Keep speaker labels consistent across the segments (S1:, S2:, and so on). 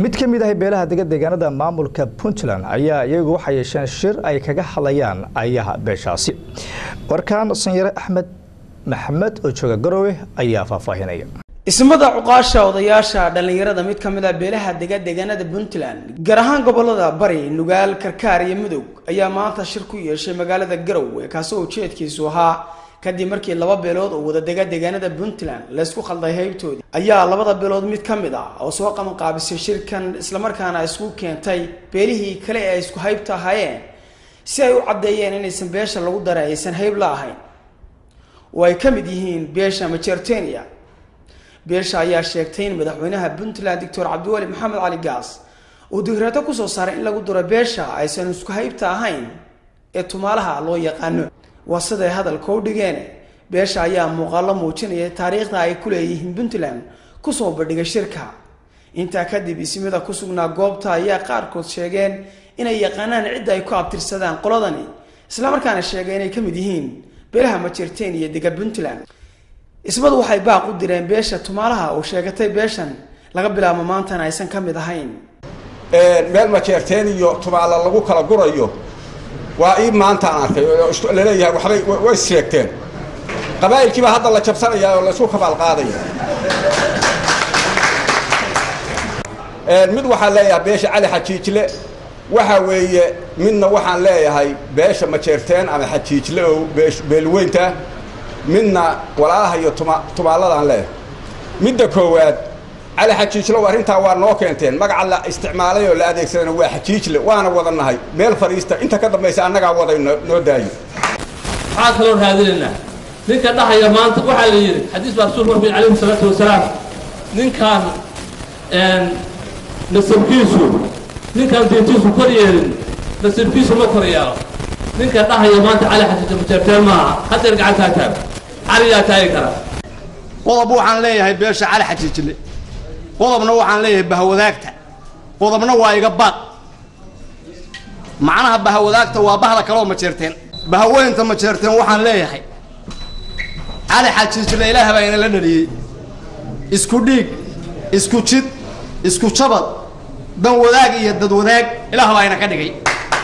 S1: mid ka mid ah beelaha dega deegaanada maamulka puntland ayaa iyagu waxay yeesheen shir ay kaga hadlayaan ayaha beeshaasi warkaan sanyare axmed maxamed oo jooga garowe ayaa faahfaahinaya
S2: ismada cuqaasha odayaasha dhallinyarada mid ka mid ah beelaha dega deegaanada puntland gaar ahaan gobolada bari nugaal karkaar iyo mudug ayaa maanta shir ku yeeshay magaalada garowe kaasi oo ujeedkiisu ahaa kadib markii laba beelood oo wada dega deegaanada puntland laysku khalday haybtoodii ayaa labada beelood mid ka mid ah oo soo qabanqaabisay shirkan islamarkaana isku keentay beelihii kale ee ay isku haybta ahaayeen si ay u caddeeyeen inaysan beesha lagu daray aysan hayb la ahayn oo ay ka mid yihiin beesha majertenia beesha ayaa sheegtay in madaxweynaha puntland doctor cabdiweli maxamed cali gaas uu digraato kusoo saaray in lagu duro beesha aysan isku haybta ahayn ee tumaalaha loo yaqaano waa siday hadalka u dhigeen beesha ayaa muuqaalo muujinaya taariikhda ay ku leeyihiin puntland kusoo bandhigay shirka intaa kadib ismida ku sugnaa goobta ayaa qaarkood sheegeen inay yaqaanaan cidda ay ku abtirsadaan qoladani islamarkaana sheegay inay ka mid yihiin beelaha majerteen iyo dega puntland ismadu waxay baaq u direen beesha tumaalaha oo sheegatay beeshan laga bilaabo maantana aysan ka mid ahayn
S3: meel majeerteen iyo tumaala lagu kala gurayo waa ii maantaan arkay oo laleeyahay waxbay way sheegteen qabaa'ilkiibaa hadda la jabsanayaa oo laysku kabaal qaadaya mid waxaan leeyahay beesha cali xajiijle waxa weeye midna waxaan leeyahay beesha majeerteen ama xajiijle oo beelweynta midna walaalaha iyo tumaaladaan leeyahay midda koowaad cali xajiijlow arrintaa waa noo keenteen magaca la isticmaalay oo la adeegsadana waa xajiijle waana wadannahay meel fadhiista inta ka dambaysa annagaa waday noo daayo
S4: waxaan kaloo raadinaynaa ninka dhahaya maanta waxaa la yidhi xadiis baa rasuulku wuxuu alayhi salaatu wasalaam ninkaan nasabkiisu ninkaan diintiisu kor yeelin nasabkiisu ma kor yeelo ninka dhahaya maanta cali xajiijle majeerteen maaha hadeer gacantaa taag caliyaa taagi kara
S5: qodob waxaan leeyahay beesha cali xajiijle qodobna waxaan leeyahay bahawadaagta qodobna waa iga baad macnaha bahawadaagta waa bahda kaleoo majeerteen bahaweynta majeerteen waxaan leeyahay cali xajiijle ilaah baa inala dhaliyey isku dhiig isku jid isku jabad dan wadaag iyo dad wadaag ilaah baa ina ka dhigay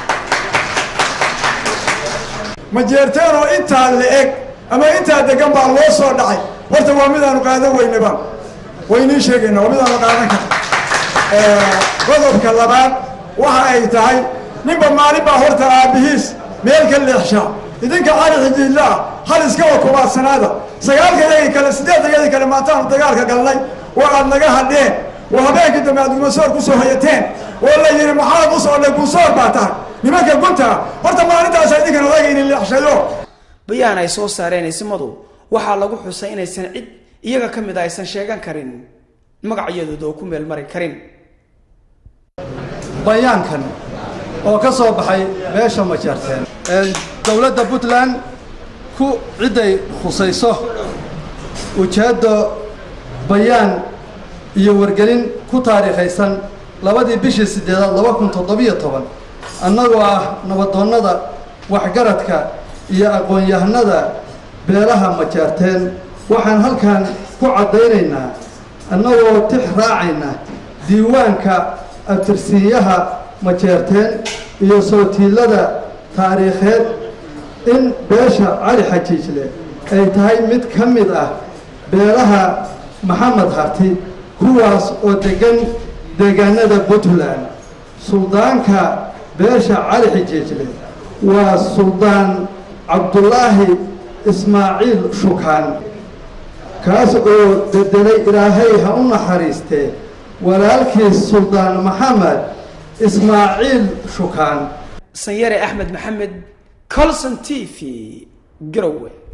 S6: majeerteen oo intaa la-eg ama intaa degan baa loo soo dhacay horta waa midaanu qaadan weynaba waynii sheegayna waa midaanu qaadan karna qodobka labaad waxa ay tahay ninba maalin baa horta aabbihiis meel ka leexshaa idinka cali xijiidla ah hal iska wakubaadsanaada sagaalka yagii kale siddeedda yadii kale maantaanu dagaalka galnay oo aad naga hadheen oo habeenkii dambe aad gumasoor ku soo hayateen oo la yidhi maxaad u socday guusoor baa tahay nimanka gunta horta maalintaasa idinkan odaga inin leexshayo
S2: bayaan ay soo saareen ismadu waxaa lagu xusay inaysan cid iyaga ka mid a aysan sheegan karin magacyadooda oo ku meel mari karin
S7: bayaankan oo ka soo baxay beesha majeerteen dowladda puntland ku cidday khusayso ujeeddo bayaan iyo wargelin ku taariikhaysan labadii bishii siddeedaad laba kun toddobiyo toban annagoo ah nabadoonnada waxgaradka iyo aqoon-yahanada beelaha majeerteen waxaan halkan ku caddaynaynaa annagoo tix raacayna diiwaanka abtirsiinyaha majeerteen iyo sootiillada taariikheed in beesha cali xajiijle ay tahay mid ka mid ah beelaha maxamed harti kuwaas oo deggan deegaanada puntland suldaanka beesha cali xajiijle waa suldaan cabdulaahi ismaaciil shukaan kaas oo bedelay ilaahay ha u naxariistee walaalkiis suldaan maxamed ismaaciil shukaan
S2: sanyare axmed maxamed colson t v garowe